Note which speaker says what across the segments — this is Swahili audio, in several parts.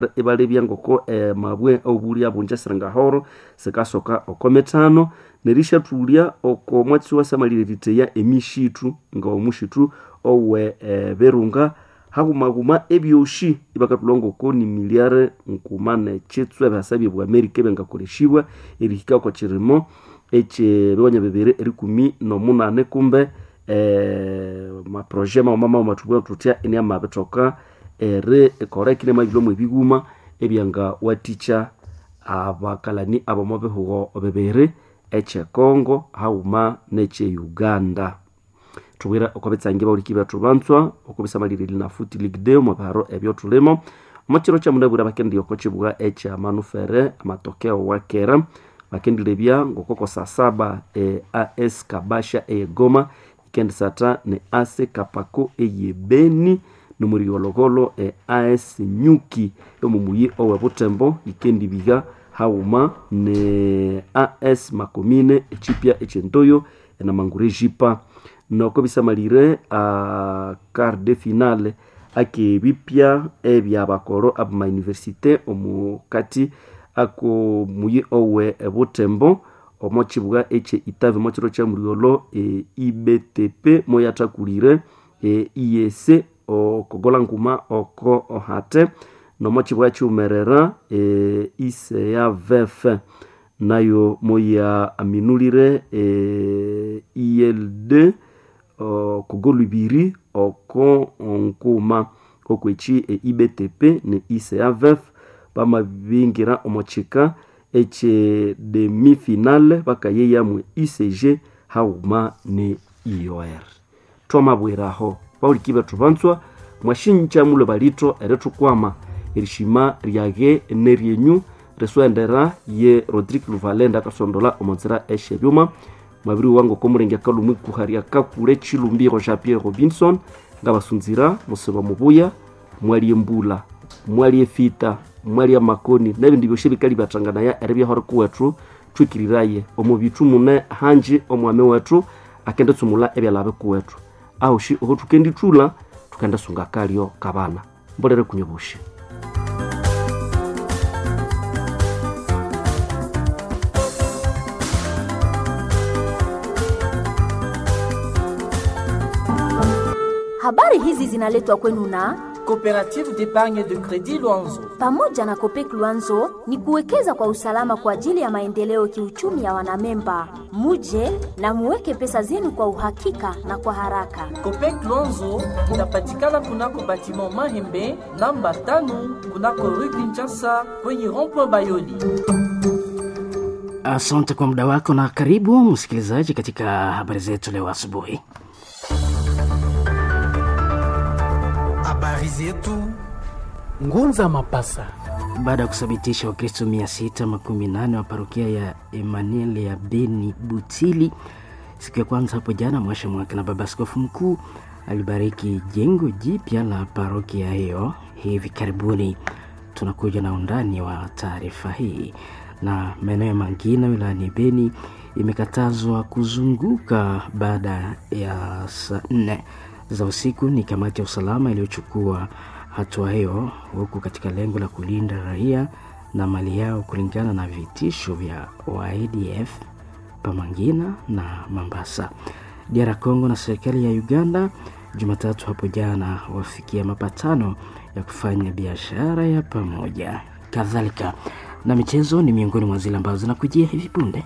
Speaker 1: ibalebya ngoko eh, mabwe obulya bunja sirangahoro sikasoka oko mitano nerishathulya oko mwatsi wasamalire liteya emishitu nga omushitu owe eh, berunga hakumaguma ebyoshi ibakathulwa ngoko ni miliare nkuma nechitswe ebihasa byebu amerika ebyangakoleshibwa erihika oko kirimo ekyebiwanya bibiri erikumi nomunane kumbe eh, maproje mauma mauma mathubwa thuthya iniamabithoka eri korekire mabilwamu ebiguma ebyanga watikya abakalani abomo bihugo bibiri ekyekongo hauma nekyeuganda thubwire oko bitsangi bauliki bethu banzwa oko bisamalire linafuti league day omu biharo ebyo thulimo omo kiro kyamunabwire bakendi oko kibugha ekyamanufere amatokeo wakera bakendilebya ngokoko saa saba e as kabasha eyegoma ikendisatha ne ase kapako eyebeni nomuriologolo e as nyuki omumuyi owe butembo ikendibiga hauma ne as makomine echipya echentoyo enamangure jipa noko bisamalire a quart de finale akebipya ebyabakoro abamayunivesite omukati ako muyi owe ebutembo omo kibugha ekye itavi mo kiro kya muriolo e, ibtp moyathakulire e, iyese okogola nkuma oko ohate nomo kibugha kiwumerera e, iseya vefe nayo moya aminulire e, ild okugolu ibiri oko nkuma okweki e, ibtp ne iseya vefe bamabingira omukika ekye demi-finale bakayeyamwe icg hauma ne ior twamabwiraho bauliki bethu banzwa mwashinja mulo balito erithukwama erishima ryage neryenyu riswendera ye rodrigue luvalenda akasondola omonzira eshebyuma mwabiri wangu komulenge akalumwi kuharia kakule chilumbiro jean pierre robinson ngabasunzira musiba mubuya mwalie mbula mwalie fita mwalia makoni nebindi byoshe bikali byatanganaya eri byahore kuwethu twikiriraye omu bitu mune hanji omwami wethu akende tsumula ebyalabe kuwethu ahushi oho tukendithula tukende sunga kalyo kabana mbolere kunyobushi
Speaker 2: Habari hizi zinaletwa kwenu na
Speaker 3: Coopérative d'épargne de crédit Luanzo.
Speaker 2: pamoja na Kopek Luanzo ni kuwekeza kwa usalama kwa ajili ya maendeleo kiuchumi ya wanamemba. Muje na muweke pesa zenu kwa uhakika na kwa haraka.
Speaker 3: Copec Luanzo inapatikana kunako batiment Mahembe namba tano kunako rue Kinshasa kwenye rond-point Bayoli.
Speaker 4: Asante kwa muda wako na karibu msikilizaji katika habari zetu leo asubuhi.
Speaker 5: Habari zetu Ngunza Mapasa.
Speaker 4: Baada ya kuthibitisha Wakristo mia sita makumi nane wa parokia ya Emmanuel ya Beni Butili siku ya kwanza hapo jana mwasha mwaka, na baba askofu mkuu alibariki jengo jipya la parokia hiyo hivi karibuni. Tunakuja na undani wa taarifa hii. Na maeneo ya Mangina wilayani Beni imekatazwa kuzunguka baada ya saa nne za usiku. Ni kamati ya usalama iliyochukua hatua hiyo, huku katika lengo la kulinda raia na mali yao kulingana na vitisho vya wa ADF Pamangina na Mambasa. DR Congo na serikali ya Uganda Jumatatu hapo jana wafikia mapatano ya kufanya biashara ya pamoja. Kadhalika na michezo ni miongoni mwa zile ambazo zinakujia hivi punde.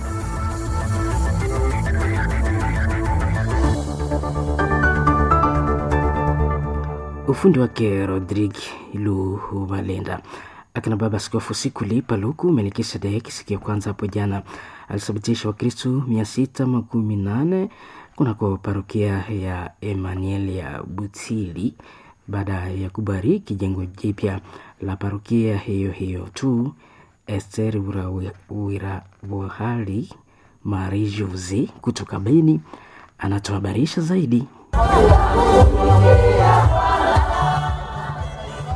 Speaker 4: Ufundi wake Rodrigue Luvalenda akina baba askofu Sikuli Paluku Melkisedeki siku ya kwanza hapo jana alithibitisha Wakristu mia sita makumi nane kunako parokia ya Emmanuel ya Butili baada ya kubariki jengo jipya la parokia hiyo hiyo tu. Ester Wirabuhali Mari Josi kutoka Beni anatuhabarisha zaidi.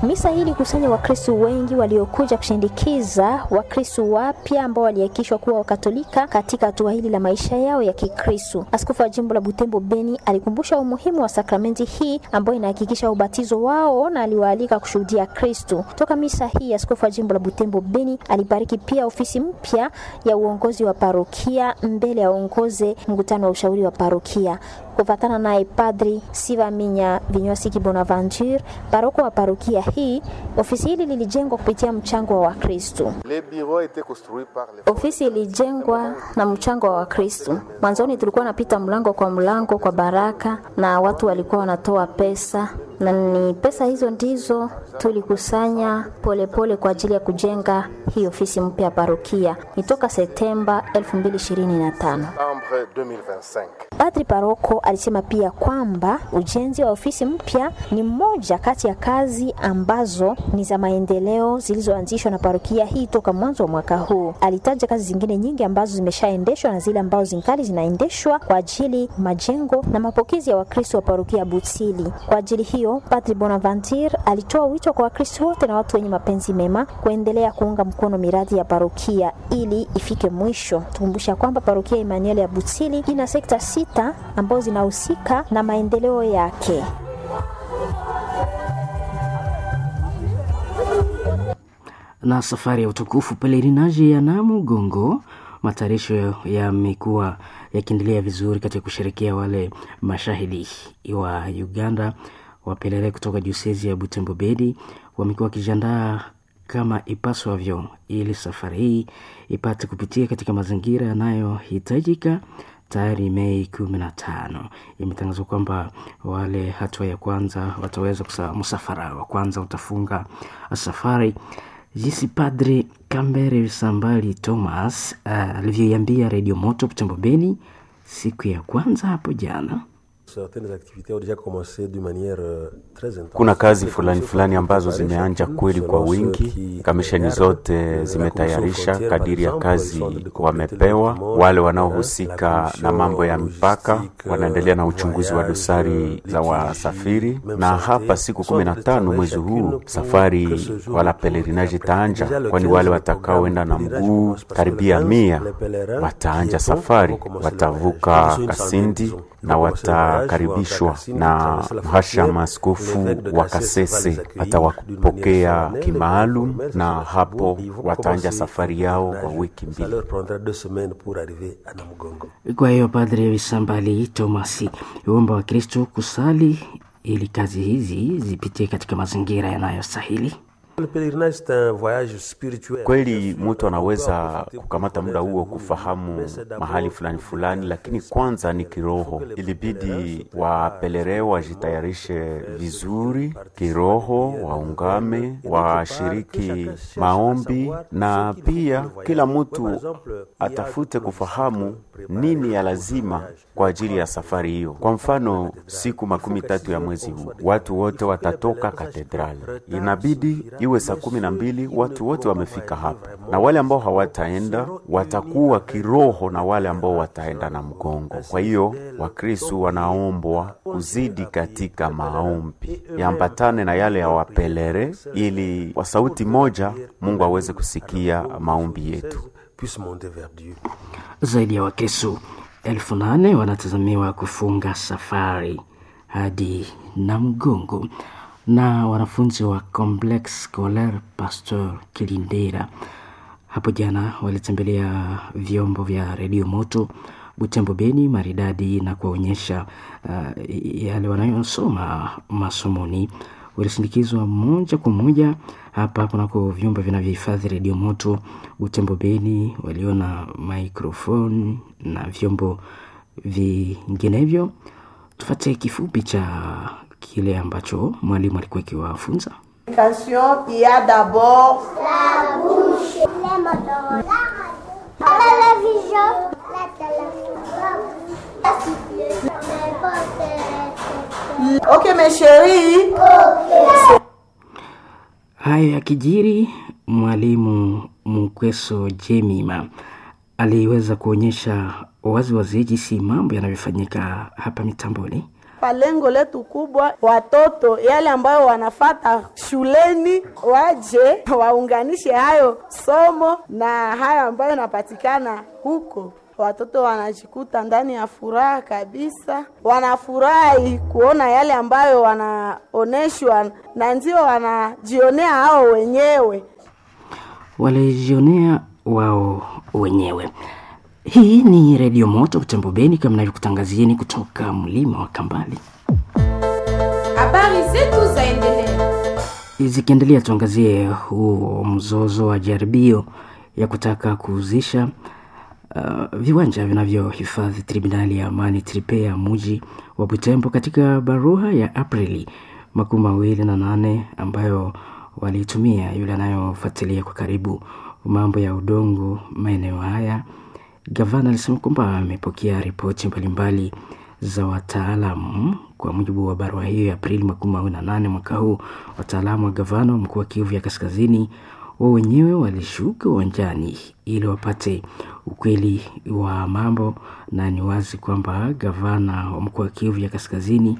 Speaker 2: Misa hii ilikusanya Wakristo wengi waliokuja kushindikiza Wakristo wapya ambao walihakikishwa kuwa Wakatolika katika hatua hili la maisha yao ya Kikristo. Askofu wa jimbo la Butembo Beni alikumbusha umuhimu wa sakramenti hii ambayo inahakikisha ubatizo wao na aliwaalika kushuhudia Kristo. Toka misa hii, askofu wa jimbo la Butembo Beni alibariki pia ofisi mpya ya uongozi wa parokia mbele ya uongoze mkutano wa ushauri wa parokia. Kufatana naye Padri Sivaminya Vinywasiki Bonaventure, paroko wa parokia hii, ofisi hili lilijengwa kupitia mchango wa Wakristo. Ofisi ilijengwa na mchango wa Wakristo. Mwanzoni tulikuwa napita mlango kwa mlango kwa baraka, na watu walikuwa wanatoa pesa, na ni pesa hizo ndizo tulikusanya polepole pole kwa ajili ya kujenga hii ofisi mpya ya parokia. Ni toka Septemba 2025. Padri paroko alisema pia kwamba ujenzi wa ofisi mpya ni mmoja kati ya kazi ambazo ni za maendeleo zilizoanzishwa na parokia hii toka mwanzo wa mwaka huu. Alitaja kazi zingine nyingi ambazo zimeshaendeshwa na zile ambazo zingali zinaendeshwa kwa ajili majengo na mapokezi ya Wakristo wa parokia Butsili. Kwa ajili hiyo, Padri Bonaventure alitoa wito kwa Wakristo wote na watu wenye mapenzi mema kuendelea kuunga mkono miradi ya parokia ili ifike mwisho. Tukumbusha kwamba parokia Emmanuel ya Butsili ina sekta sita ambazo zinahusika na maendeleo yake.
Speaker 4: na safari ya utukufu pelerinaji ya Namugongo, matayarisho yamekuwa yakiendelea vizuri katika kusherekea wale mashahidi wa Uganda wapelele kutoka diosezi ya Butembo Bedi wamekuwa wakijiandaa kama ipaswavyo ili safari hii ipate kupitia katika mazingira yanayohitajika. Tayari Mei kumi na tano imetangazwa kwamba wale hatua ya kwanza wataweza kusa, msafara wa kwanza utafunga safari jinsi Padri Kambere Sambali Thomas uh, alivyoiambia Redio Moto Butembo Beni siku ya kwanza hapo jana.
Speaker 6: Kuna kazi fulani fulani ambazo zimeanja kweli kwa wingi. Kamisheni zote zimetayarisha kadiri ya kazi wamepewa. Wale wanaohusika na mambo ya mipaka wanaendelea na uchunguzi wa dosari za wasafiri, na hapa siku kumi na tano mwezi huu safari wala pelerinaji itaanja, kwani wale watakaoenda na mguu karibia mia wataanja safari, watavuka Kasindi na watakaribishwa na mhashama askofu wa Kasese atawapokea kimaalum, na hapo wataanja safari yao kwa wiki mbili.
Speaker 4: Kwa hiyo Padre Visambali Tomasi uomba wa Kristo kusali ili kazi hizi zipitie katika mazingira yanayostahili.
Speaker 6: Kweli mtu anaweza kukamata muda huo kufahamu mahali fulani fulani, lakini kwanza ni kiroho. Ilibidi wapelere wajitayarishe vizuri kiroho, waungame, washiriki maombi, na pia kila mtu atafute kufahamu nini ya lazima kwa ajili ya safari hiyo. Kwa mfano, siku makumi tatu ya mwezi huu watu wote watatoka katedrali, inabidi iwe saa kumi na mbili watu wote wamefika hapa, na wale ambao hawataenda watakuwa kiroho na wale ambao wataenda na mgongo. Kwa hiyo Wakristu wanaombwa kuzidi katika maombi yaambatane na yale ya wapelere, ili kwa sauti moja Mungu aweze kusikia maombi yetu.
Speaker 4: Zaidi ya Wakristu elfu nane wanatazamiwa kufunga safari hadi Namgongo na wanafunzi wa Complex Scolaire Pasteur Kilindera hapo jana walitembelea vyombo vya redio moto Butembo Beni maridadi na kuwaonyesha uh, yale wanayosoma masomoni. Walisindikizwa moja kwa moja hapa kunako vyumba vinavyohifadhi redio moto Butembo Beni, waliona microphone na vyombo vinginevyo. Tufate kifupi cha kile ambacho mwalimu alikuwa akiwafunza.
Speaker 7: Communication, il y a d'abord
Speaker 8: la bouche, les moteurs, la télévision, la téléphone, la sifflet,
Speaker 7: Ok mes chéris.
Speaker 8: Okay.
Speaker 4: Hayo yakijiri, mwalimu Mukweso Jemima aliweza kuonyesha waziwazi jinsi mambo yanavyofanyika hapa mitamboni.
Speaker 7: Kwa lengo letu kubwa, watoto yale ambayo wanafata shuleni waje waunganishe hayo somo na hayo ambayo inapatikana huko watoto wanajikuta ndani ya furaha kabisa, wanafurahi kuona yale ambayo wanaoneshwa na ndio wanajionea hao wenyewe,
Speaker 4: walijionea wao wenyewe. Hii ni Redio Moto Butembo Beni, kama navyokutangazieni kutoka mlima wa Kambali.
Speaker 9: Habari zetu zaendelea
Speaker 4: Zikiendelea, tuangazie huo mzozo wa jaribio ya kutaka kuuzisha uh, viwanja vinavyohifadhi tribunali ya amani tripe ya muji wa Butembo katika barua ya Aprili makumi mawili na nane ambayo waliitumia yule anayofuatilia kwa karibu mambo ya udongo maeneo haya. Gavana alisema kwamba amepokea ripoti mbalimbali za wataalamu. Kwa mujibu wa barua hiyo ya Aprili makumi mawili na nane mwaka huu, wataalamu wa gavana wa mkoa wa Kivu ya Kaskazini wao wenyewe walishuka uwanjani ili wapate ukweli wa mambo, na ni wazi kwamba gavana wa mkoa wa Kivu ya Kaskazini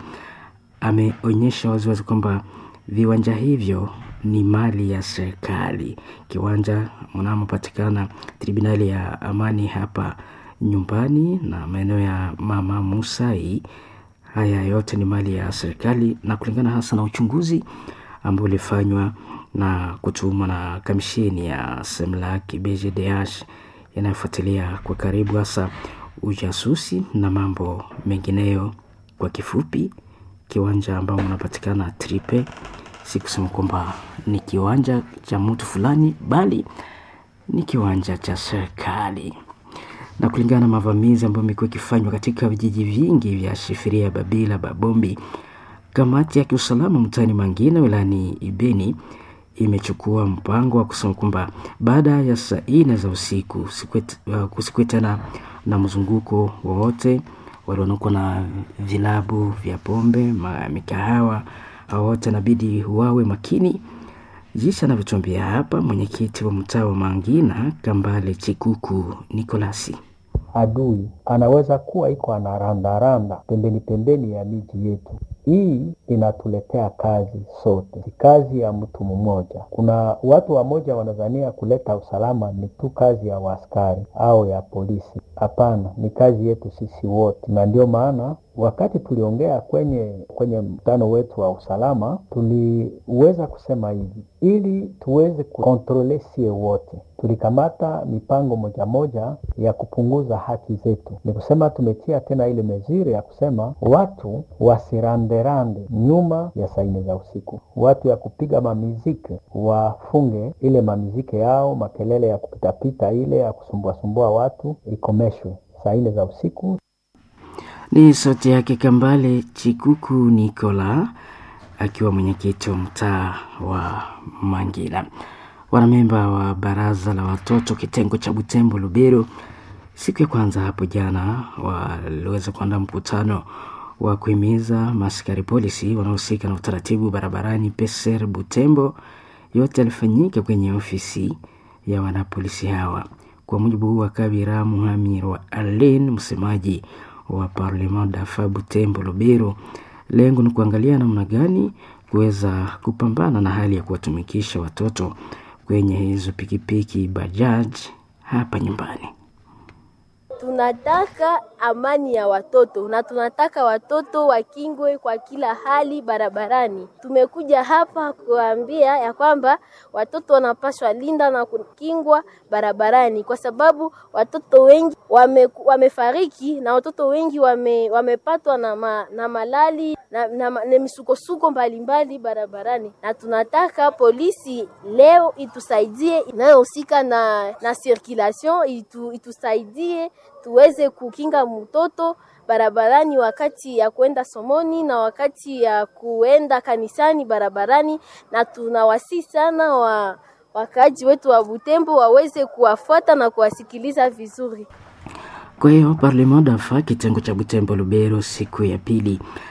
Speaker 4: ameonyesha waziwazi kwamba viwanja hivyo ni mali ya serikali. Kiwanja mnamopatikana tribunali ya amani hapa nyumbani na maeneo ya mama Musai, haya yote ni mali ya serikali, na kulingana hasa na uchunguzi ambao ulifanywa na kutumwa na kamisheni ya Semlak BGDH inayofuatilia kwa karibu hasa ujasusi na mambo mengineyo. Kwa kifupi, kiwanja ambao unapatikana Tripe si kusema kwamba ni kiwanja cha mtu fulani, bali ni kiwanja cha serikali. Na kulingana na mavamizi ambayo imekuwa ikifanywa katika vijiji vingi vya Shifiria, Babila, Babombi, kamati ya kiusalama mtaani Mangina wilayani Ibeni imechukua mpango wa kusema kwamba baada ya saa nne za usiku kusikuwe tena na mzunguko wowote. Wale wanaokuwa na vilabu vya pombe, mikahawa, hao wote inabidi wawe makini, jinsi anavyotuambia hapa mwenyekiti wa mtaa wa Mangina Kambale Chikuku Nikolasi.
Speaker 10: Adui anaweza kuwa iko anarandaranda pembeni pembeni ya miji yetu. Hii inatuletea kazi sote, si kazi ya mtu mmoja. Kuna watu wamoja wanadhania kuleta usalama ni tu kazi ya waaskari au ya polisi. Hapana, ni kazi yetu sisi wote, na ndio maana wakati tuliongea kwenye kwenye mkutano wetu wa usalama, tuliweza kusema hivi, ili tuweze kukontrole sie wote, tulikamata mipango moja moja ya kupunguza haki zetu. Ni kusema tumetia tena ile meziri ya kusema watu wasiranderande nyuma ya saa nne za usiku, watu ya kupiga mamiziki wafunge ile mamiziki yao, makelele ya kupitapita ile ya kusumbuasumbua watu ikomeshwe saa nne za usiku.
Speaker 4: Ni sauti yake Kambale Chikuku Nikola akiwa mwenyekiti wa mtaa wa Mangina. Wanamemba wa baraza la watoto kitengo cha Butembo Lubero, siku ya kwanza hapo jana, waliweza kuandaa mkutano wa kuhimiza maaskari polisi wanaohusika na utaratibu barabarani Peser Butembo. Yote yalifanyika kwenye ofisi ya wanapolisi hawa. Kwa mujibu wa Kabira Muhamir wa Alen, msemaji wa Parlement dafa Butembo Lubero, lengo ni kuangalia namna gani kuweza kupambana na hali ya kuwatumikisha watoto kwenye hizo pikipiki bajaj hapa nyumbani.
Speaker 11: Tunataka amani ya watoto na tunataka watoto wakingwe kwa kila hali barabarani. Tumekuja hapa kuambia ya kwamba watoto wanapaswa linda na kukingwa barabarani, kwa sababu watoto wengi wame, wamefariki na watoto wengi wame, wamepatwa na, ma, na malali na, na, na misukosuko mbalimbali barabarani, na tunataka polisi leo itusaidie, inayohusika na, na circulation itu, itusaidie tuweze kukinga mtoto barabarani wakati ya kuenda somoni na wakati ya kuenda kanisani barabarani, na tunawasi sana wa wakaaji wetu wa Butembo waweze kuwafuata na kuwasikiliza vizuri.
Speaker 4: Kwa hiyo Parlement dafa kitengo cha Butembo Lubero siku ya pili